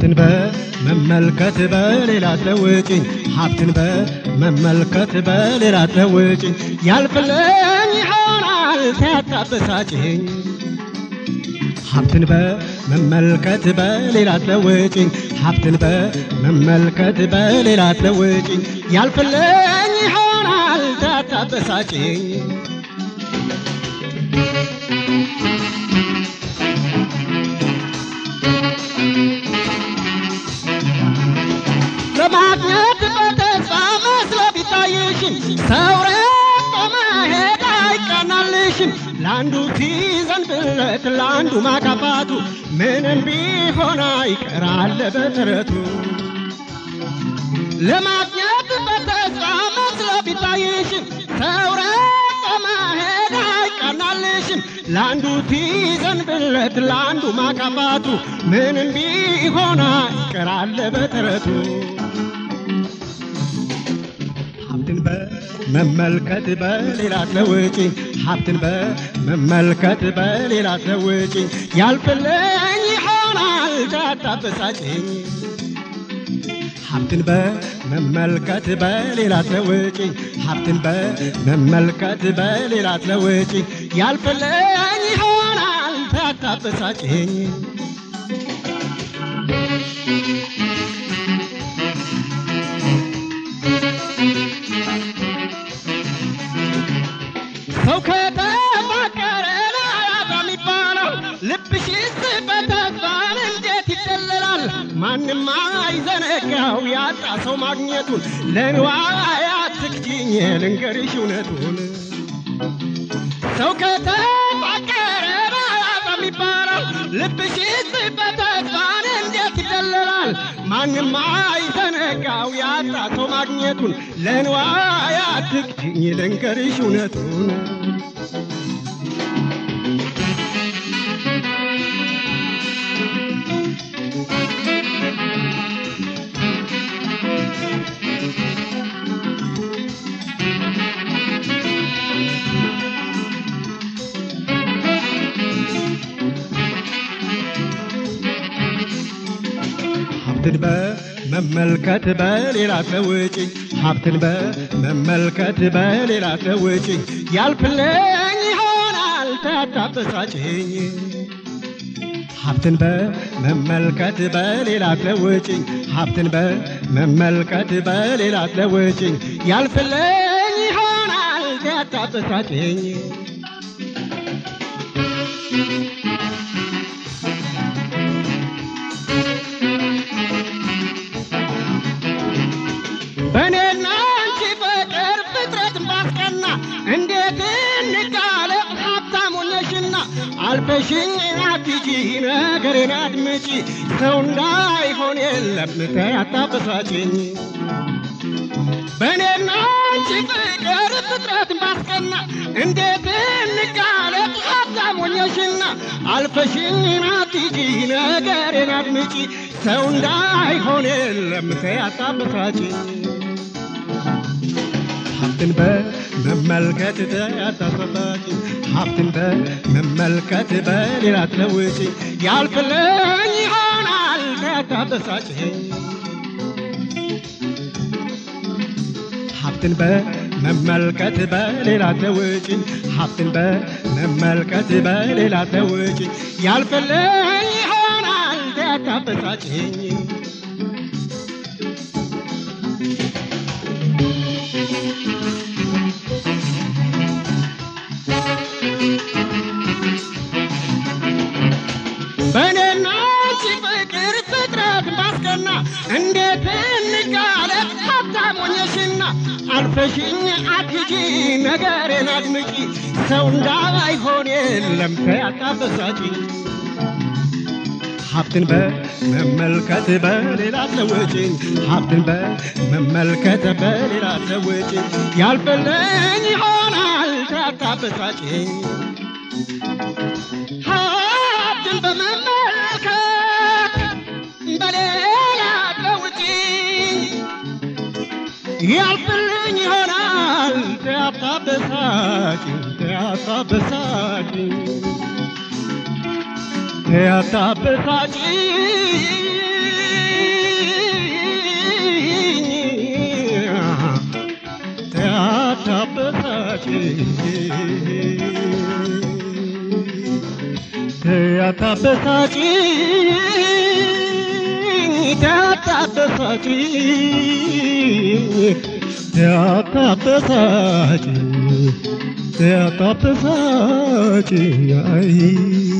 ሀብትን በመመልከት በሌላ አትለውጭኝ ሀብትን በመመልከት በሌላ አትለውጭኝ ያልፍልኝ ይሆናል ታያታበሳጭኝ ሀብትን በመመልከት በሌላ አትለውጭኝ ሀብትን በመመልከት በሌላ አትለውጭኝ ያልፍልኝ ይሆናል ታታበሳጭኝ ለማግኘት በተስፋ መስሎ ቢታይሽም ሰው ረቆ መሄድ አይቀናልሽም ለአንዱ ሲዘንብለት ለአንዱ ማካፋቱ ምንም ቢሆን አይቀራል በጥረቱ ለማግኘት በተስፋ መስሎ ቢታይሽም ሰው ረቆ መሄድ አይቀናልሽም ለአንዱ ሲዘንብለት ለአንዱ ማካፋቱ ምንም ቢሆን አይቀራል በጥረቱ ሀብትን በመመልከት በሌላ አትለውጭኝ ሀብትን በመመልከት በሌላ አትለውጭኝ ያልፍልኝ ይሆናል ታታበሳጭኝ ሀብትን በመመልከት በሌላ አትለውጭኝ ሀብትን በመመልከት በሌላ አትለውጭኝ ያልፍልኝ ይሆናል ታታበሳጭኝ ሰው ከተፋቀረ ናያታ የሚባለው ልብሽስ በተስፋን እንዴት ይደለላል? ማንም አይዘነጋው ያጣ ሰው ማግኘቱን ለንዋይ አትክጂኝ ልንገርሽ እውነቱን ሰው ከተፋቀረ ናያታ የሚባለው ልብሽስ በተስፋን እንዴት ይደለላል? ማንም አይዘነጋው ያጣ ሰው ማግኘቱን ለንዋይ አትክጂኝ ልንገርሽ እውነቱን ሀብትን በመመልከት በሌላ አትለውጭኝ ሀብትን በመመልከት በሌላ አትለውጭኝ ያልፍልኝ ይሆናል ታታበሳጭኝ ሀብትን በመመልከት በሌላ አትለውጭኝ ሀብትን በመመልከት በሌላ አትለውጭኝ ያልፍልኝ ይሆናል ታታበሳጭኝ በእኔና አንቺ ፍቅር ፍጥረትን ባስቀና እንዴት እንቃለቅ ሀብታም ሆነሽና አልፈሽኝ አትጂ ነገሬን አድምጪ ሰው እንዳይሆን የለም ተይ አታበሳጭኝ በእኔና አንቺ ፍቅር ፍጥረትን ባስቀና እንዴት እንቃለቅ ሀብታም ሆነሽና አልፈሽኝ አትጂ ነገሬን አድምጪ ሰው እንዳይሆን የለም ተይ አታበሳጭኝ ሀብትን በመመልከት አታሳሳችኝ ሀብትን በመመልከት በሌላ አትለውጭኝ ያልፍልኝ ይሆናል አታበሳጭኝ ሀብትን በመመልከት በሌላ አትለውጭኝ ሀብትን በመመልከት በሌላ አትለውጭኝ ያልፍልኝ ይሆናል አታበሳጭኝ በእኔና አንቺ ፍቅር ፍጥረት ባስቀና እንዴት እንጋለጥ ሀብታም ሆነሽና አልፈሽኝ አትሂጂ ነገሬን አድምጪ ሰው እንዳይሆን የለም ተይ አታበሳጪኝ ሀብትን በመመልከት በሌላ አትለውጭኝ ሀብትን በመመልከት በሌላ አትለውጭኝ ያልፍልኝ ይሆናል ታታበሳጭኝ ሀብትን በመመልከት በሌላ አትለውጭኝ ያልፍልኝ ይሆናል ታታበሳጭኝ ታታበሳጭኝ ያታበሳጭኝ ያታበሳጭ ያታበሳጭ ያታበሳጭ ያታበሳጭ አይ